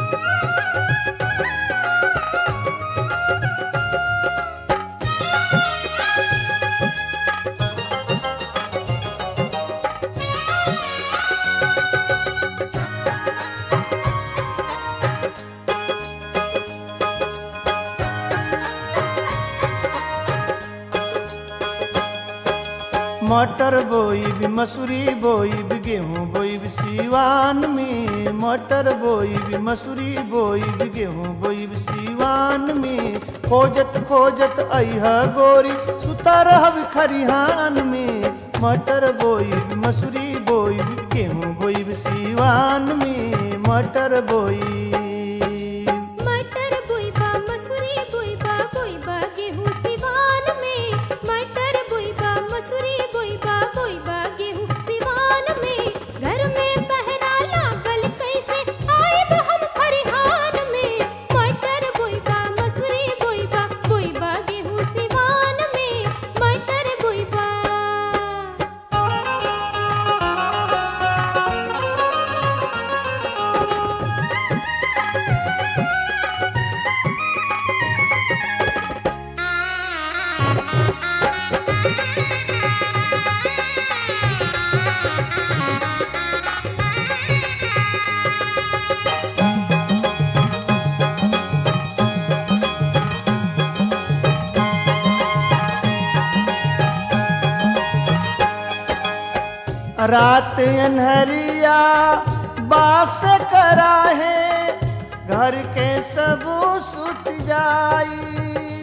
मटर बोईब मसूरी बोईब गेहूं बोईब सीवान में मटर बोईब मसूरी बोईब गेहूं बोईब सीवान में खोजत खोजत अइहा गोरी सुता रहब खरिहान में मटर बोईब मसूरी बोईब गेहूं बोईब सीवान में मटर बोईब मटर बुइबा मसूरी बुइबा बुइबा गेहूं सिवान में मटर बुइबा मसूरी बुइबा बुइबा गेहूं सिवान में घर में पहरा लागल कैसे आइब हम खरिहान में मटर बुइबा मसूरी बुइबा बुइबा गेहूं सिवान में मटर बुइबा रात अनहरिया बास करा है घर के सब सुत जाई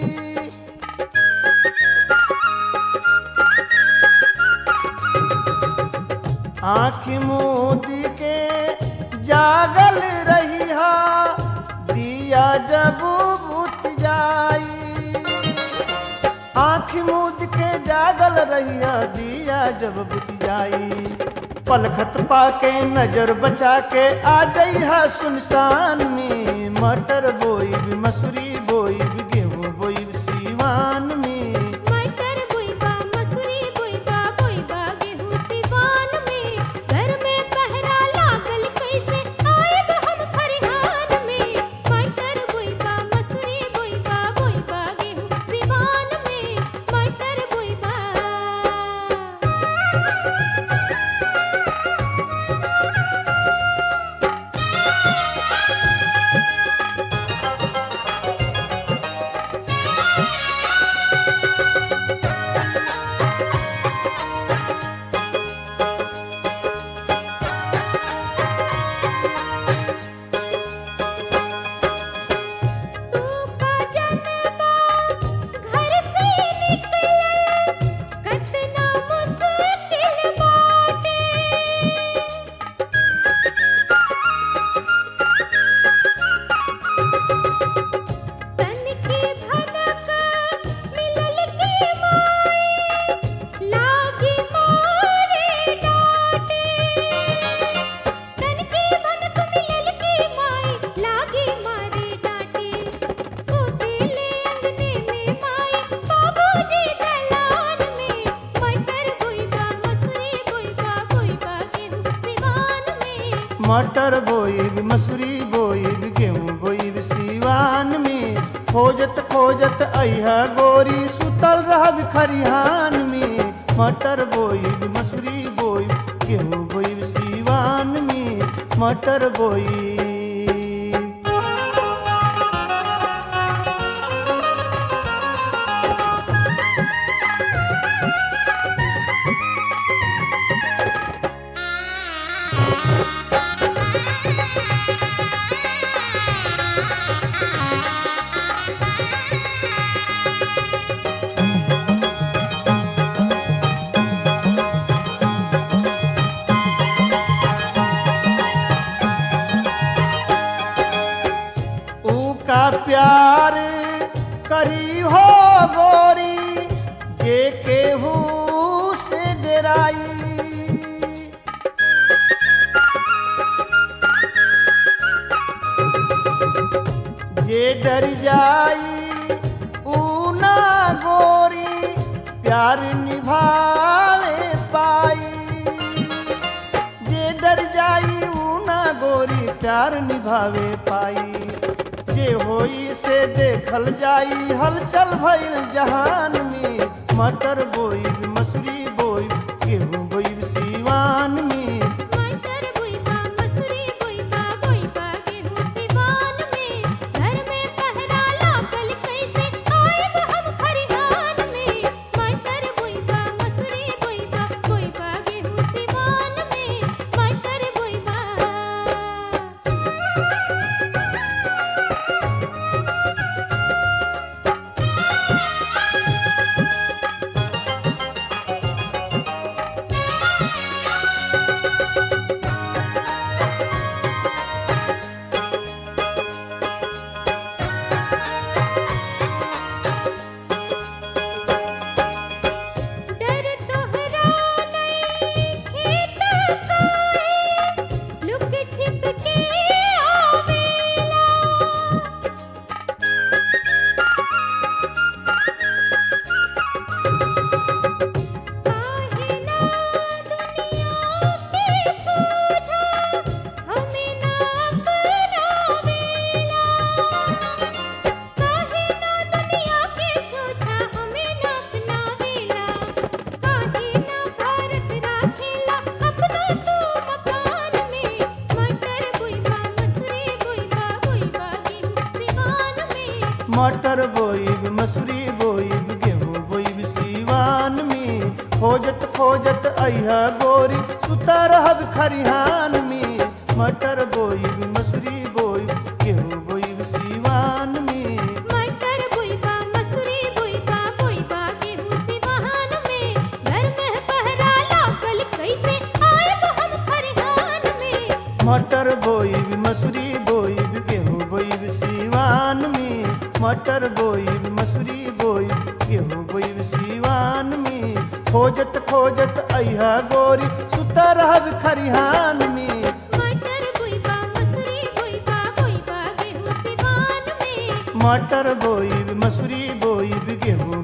आँख मोदी के जागल रही दिया जब बुत जाई आँख मूद के जागल रहिया दिया जब बुत जाई पलखत पाके नजर बचा के आ जइहा सुनसान में मटर बोईब मसूरी बोईब गेहूं बोईब सीवान में मटर बुइबा मसूरी बुइबा बुइबा गेहूं सिवान में घर में पहरा लागल कैसे आइब हम खरिहान में मटर बुइबा मसूरी बुइबा बुइबा गेहूं सिवान में मटर बुइबा तू का जनबा घर से निकलल कतना मुश्किल बाटे तन की भनक मिलल की माई लागी मारे डाटे तन की भनक मिलल की माई लागी मारे डाटे सोतेले अंगने में माई बाबूजी दलान में मटर बुइबा मसूरी बुइबा बुइबा गेहूं सिवान में मटर बोईब मसूरी बोईब गेहूं बोईब सीवान में खोजत खोजत अइहा गोरी सुतल रहब खरिहान में मटर बोईब मसूरी बोईब गेहूं बोईब सीवान में मटर बोईब ऊ का प्यार करी हो गोरी जे केहू से डराई जे डर जाई ऊ ना गोरी प्यार निभावे पाई जे डर जाई ऊ ना गोरी प्यार निभावे पाई जे होई से देखल जाई हलचल भइल जहान में मटर बोई मसूरी बोई गेहूं बोई सीवान में मटर बुइबा मसूरी बुइबा बुइबा गेहूं सिवान में घर में पहरा लागल कैसे आइब हम खरिहान में मटर बुइबा मसूरी बुइबा बुइबा गेहूं सिवान में मटर बुइबा डर तोहरा नइखे त काहे लुक छिप के आवेला काहे ना दुनिया के सोझा हमें ना अपनावेला काहे ना दुनिया के सोझा हमें ना अपनावेला काहे ना भारत राखेला अपना तू मकान में मटर बुइबा मसूरी बुइबा बुइबा गेहूं सिवान में मटर बोई मसूरी बोई गेहूं बोई सीवान में खोजत खोजत अइहा गोरी सुता रहब खरिहान में मटर बोई मसूरी बोई गेहूं बोई सीवान में मटर बुइबा मसूरी बुइबा बुइबा गेहूं सिवान में घर में पहरा लागल कैसे आइब हम खरिहान में मटर बोई मसूरी बोई गेहूं बोई सीवान में मटर बोई मसूरी बोई गेहूं बोई सीवान में खोजत खोजत अइहा गोरी सुता रहब खरिहान में मटर बुइबा मसूरी बुइबा बुइबा गेहूं सिवान में मटर बोई मसूरी बोई गेहूं